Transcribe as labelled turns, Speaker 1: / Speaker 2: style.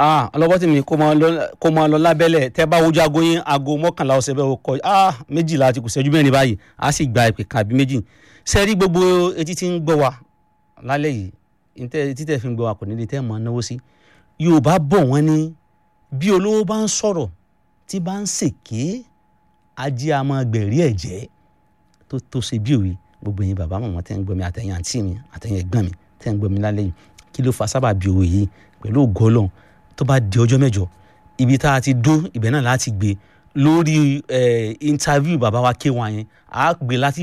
Speaker 1: ah ọlọ́wọ́ tí mi kó máa lọ lábẹ́lẹ̀ tẹ́ bá wojú aago yín aago mọ́kànlá ọ̀sẹ̀ bẹ́ẹ̀ kọ ah méjìlá ti kù sẹ́jú mẹ́rin báyìí a sì gba ìpè kan àbí méjì sẹ́rí gbogbo etí tí ń gbọ́ wa lálẹ́ yìí etí tẹ̀ fi ń gbọ́ wa kò ní lè tẹ́ mọ́ náwó sí Yorùbá bọ̀ wọ́n ní bí olówó bá ń sọ̀rọ̀ tí bá ń ṣèké ajé a máa gbẹ̀rí ẹ̀jẹ̀ tó tó ṣe bí òwe gbogbo yín bàbá màmá tẹ́ ń gbọ́ mi àtẹ̀yìn àǹtí mi àtẹ̀yìn ẹ̀gbọ́n mi tẹ́ ń gbọ́ mi lálẹ́ yìí kí ló fa sábà bí òwe yìí pẹ̀lú ògo Ọlọ́run tó bá di ọjọ́ mẹ́jọ ibi tá a ti dó ibẹ̀ náà láti gbé lórí interview bàbá wa K1 yẹn àá gbé láti